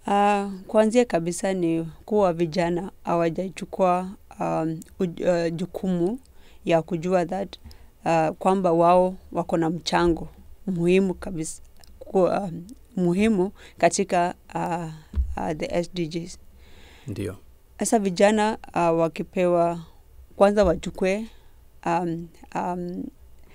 Uh, kuanzia kabisa ni kuwa vijana hawajachukua um, uj- uh, jukumu ya kujua that uh, kwamba wao wako na mchango muhimu kabisa ku, uh, muhimu katika uh, uh, the SDGs. Ndio. Sasa vijana uh, wakipewa kwanza wachukue um, um,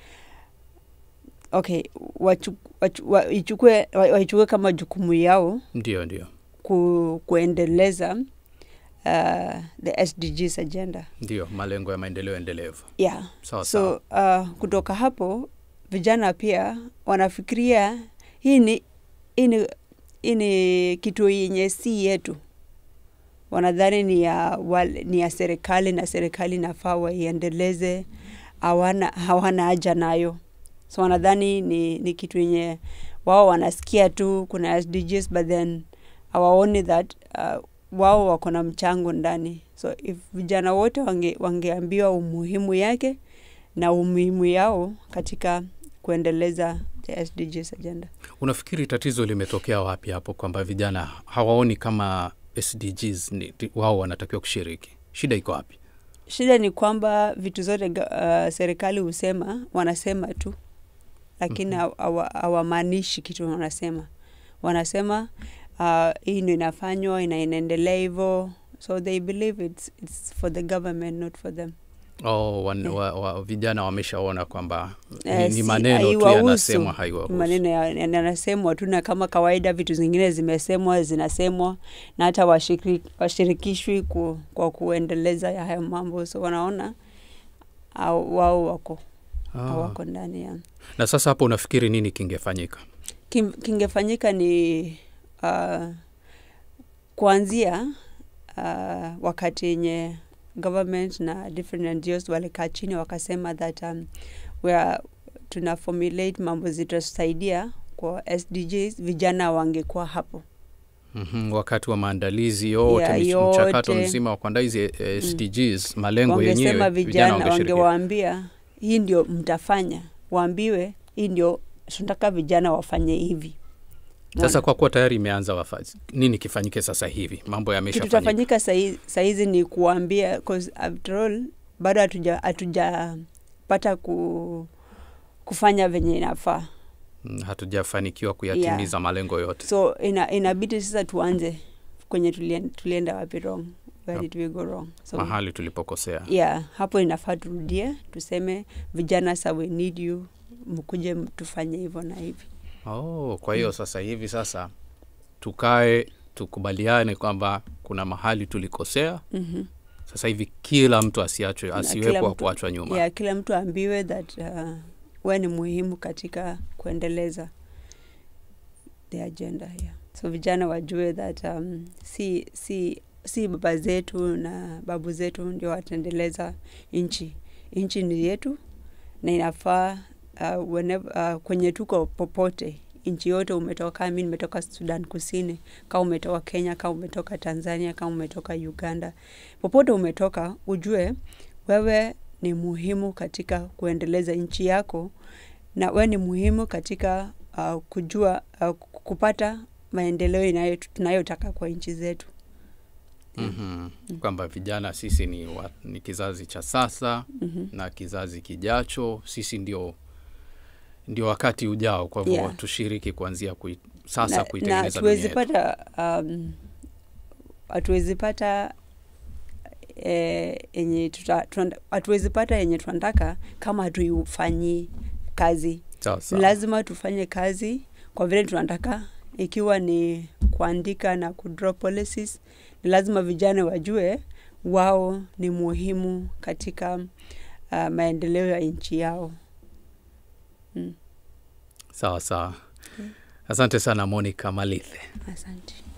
okay wachu, wachu, waichukue wa- waichukue kama jukumu yao Ndio, ndio. ku, kuendeleza uh, the SDGs agenda Ndio, malengo ya maendeleo endelevu. yeah. Sawa sawa. So uh, kutoka hapo vijana pia wanafikiria hii ni hii ni hii ni kitu yenye si yetu, wanadhani ni ya, wale, ni ya serikali na serikali nafaa waiendeleze, hawana hawana haja nayo. So wanadhani ni, ni kitu yenye wao wanasikia tu kuna SDGs but then hawaoni that uh, wao wako na mchango ndani. So if vijana wote wange, wangeambiwa umuhimu yake na umuhimu yao katika kuendeleza the SDGs agenda. Unafikiri tatizo limetokea wapi hapo, kwamba vijana hawaoni kama SDGs ni, ti- wao wanatakiwa kushiriki? Shida iko wapi? Shida ni kwamba vitu zote ga- uh, serikali husema wanasema tu, lakini Mhm. hawa- hawamaanishi kitu wanasema. Wanasema uh, hii ndio inafanywa ina inaendelea hivyo, so they believe it's, it's for the government not for them. Oh, wan, Eh. wa, wa, vijana wameshaona kwamba ni, Eh, ni si- maneno tu haiwahusu. yanasemwa, haiwahusu. maneno ya- ya- yanasemwa tu, na kama kawaida vitu zingine zimesemwa zinasemwa, na hata washiriki, washirikishwi ku, kwa kuendeleza ya hayo mambo, so wanaona au- wao wako Ah. hawako ndani ya Na sasa hapo unafikiri nini kingefanyika? Kim- kingefanyika ni uh, kuanzia uh, wakati yenye government na different NGOs walikaa chini wakasema that um, we are, tuna formulate mambo zitasaidia kwa SDGs, vijana wangekuwa hapo. mm wakati wa maandalizi yote, Ya, mich- mchakato yote. mzima wa kuandaa hizi eh, SDGs, malengo yenyewe, Wangesema vijana vijana, wangeshiriki. wangewaambia hii ndio mtafanya, waambiwe hii ndio tunataka vijana wafanye hivi. Sasa kwa kuwa tayari imeanza wafazi, nini kifanyike sasa hivi? Mambo kitu yameshafanyika. tafanyika sahi- sahizi ni kuambia cause after all bado hatuja hatujapata ku, kufanya venye inafaa Mm, hatujafanikiwa kuyatimiza malengo yote. so ina, inabidi sasa tuanze kwenye tulien, tulienda wapi wrong where did we go wrong so mahali tulipokosea. yeah hapo inafaa turudie tuseme vijana sa we need you mkuje tufanye hivyo na hivi Oh, kwa hiyo sasa hivi sasa tukae tukubaliane kwamba kuna mahali tulikosea. mm-hmm. Sasa hivi kila mtu asiachwe, Na kila asiwepo wa mtu- kuachwa nyuma. yeah, kila mtu aambiwe that uh, we ni muhimu katika kuendeleza the agenda yeah. so vijana wajue that um, si, si, si baba zetu na babu zetu ndio wataendeleza nchi nchi ni yetu na inafaa uh, whenever, uh, kwenye tuko popote nchi yote umetoka mi nimetoka sudan kusini kama umetoka kenya kama umetoka tanzania kama umetoka uganda popote umetoka ujue wewe ni muhimu katika kuendeleza nchi yako na wewe ni muhimu katika uh, kujua uh, kupata maendeleo inayo tunayotaka kwa nchi zetu mm kwamba vijana sisi ni, wa, ni kizazi cha sasa mm-hmm. na kizazi kijacho, sisi ndio ndio wakati ujao. Kwa hivyo Yeah. tushiriki kuanzia kui, sasa na kuitengeneza dunia hatuwezi yetu. pata um, hatuwezi pata eh, yenye tuta- tuna- hatuwezi pata yenye tunataka kama hatuifanyii kazi Sawa ni sawa. lazima tufanye kazi kwa vile tunataka ikiwa ni kuandika na kudraw policies ni lazima vijana wajue wao ni muhimu katika uh, maendeleo ya nchi yao mm. Sawa sawa. Asante sana Monica Malithe. asante